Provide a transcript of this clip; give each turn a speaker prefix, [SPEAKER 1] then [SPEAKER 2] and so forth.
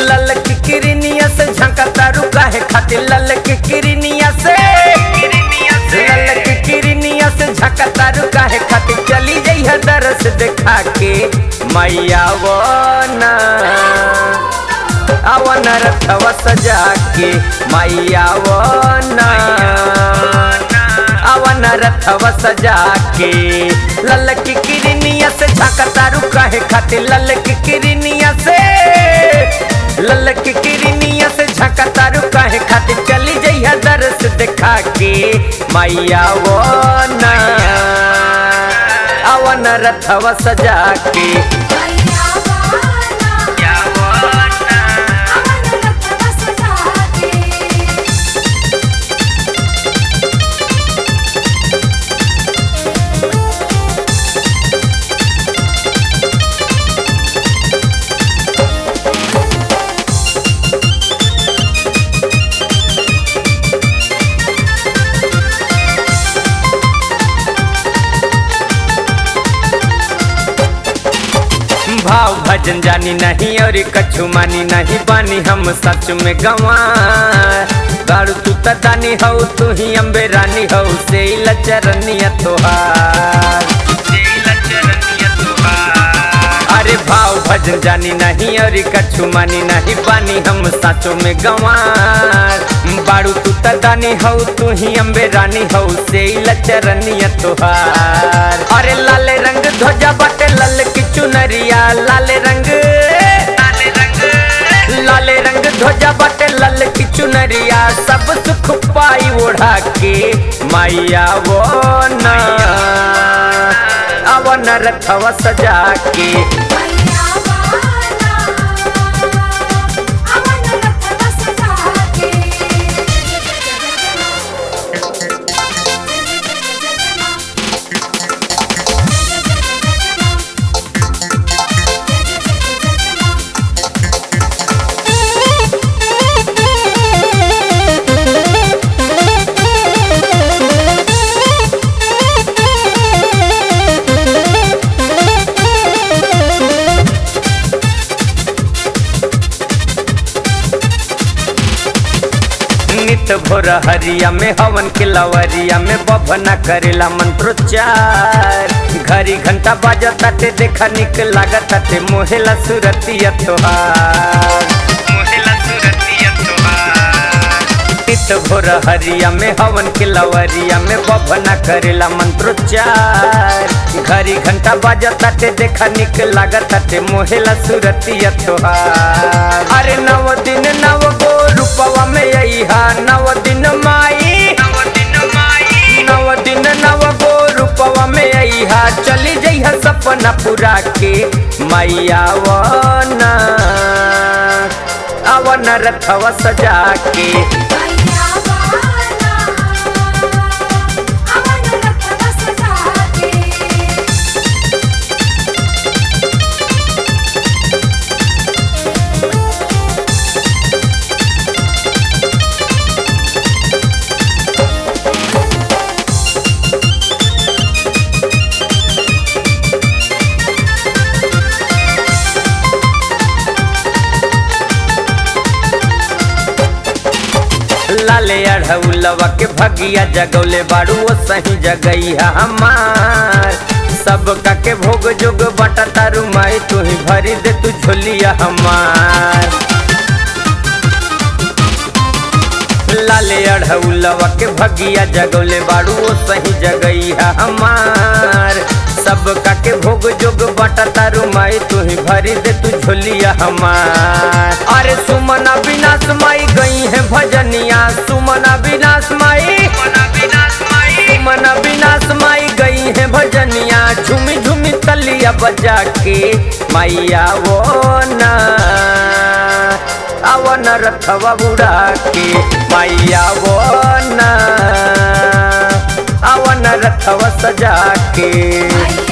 [SPEAKER 1] लल की किरनिया से झंका तारू काहे खातिर लल की किरनिया से लल की किरनिया से झंका तारू काहे खातिर चली जइह दरस देखा के मैया वो ना अवन रथवा सजा के मैया वो ना अवन रथवा सजा के लल की किरनिया से झंका तारू काहे खातिर लल की किरनिया से लल की किरनिया से झंका तारू काहे खातिर चली जइहा दरस देखा के मैया वो ना अवन रथवा सजा के
[SPEAKER 2] मैया वाला अवन रथवा सजा के
[SPEAKER 1] भाव भजन जानी नहीं और कछु मानी नहीं बानी हम सच में गवा गाड़ू तू तदानी हो तू ही अम्बे रानी हो से लचरनिया तोहार अरे भाव भजन जानी नहीं और कछु मानी नहीं बानी हम साचो में गंवार बाड़ू तू तदानी हो तू ही अम्बे रानी हो से लचरनिया तोहार अरे लाले रंग ध्वजा बाटे लल की चुनरिया लाले रंग लाले रंग लाले रंग ध्वजा बाटे लल की चुनरिया सब सुख पाई ओढ़ा के मैया वो ना अवन रथवा सजा के
[SPEAKER 2] मैया वाला अवन रथवा सजा के
[SPEAKER 1] नित भोर हरिया में हवन के लवरिया में बभना करेला मंत्रोच्चार घड़ी घंटा बाजा ताटे देखा निक लागत ताटे मोहेला सुरतिया तोहार मोहेला सुरतिया तोहार नित भोर हरिया में हवन के लवरिया में बभना करेला मंत्रोच्चार घड़ी घंटा बाजा ताटे देखा निक लागत ताटे मोहेला सुरतिया तोहार अरे नव दिन नव गो रूपवा में अइहा नव दिन माई नव दिन माई नव दिन नव गो रूपवा में अइहा चली जइहा सपना पूरा के मैया वना अवन रथवा सजा के
[SPEAKER 2] मैया वाला अवन रथवा सजा के
[SPEAKER 1] लाले अढ़ौलवा के भगिया जगौले बाड़ू वो सही जगैया हमार सब का के भोग जोग बटा तारू माई तू ही भरी दे तू झोलिया हमार लाले अढ़ौलवा के भगिया जगौले बाड़ू वो सही जगैया हमार सब का के भोग जोग बटा तारू माई तू ही भरी दे तू झोलिया हमार अरे सुमना विनाश माई गई है भजनिया सुमना विनाश माई सुमना विनाश माई गई है भजनिया झूमी झूमी तलिया बजा के मैया वो ना अवन रथवा उड़ा के मैया वो ना अवन रथवा सजा के
[SPEAKER 2] मैया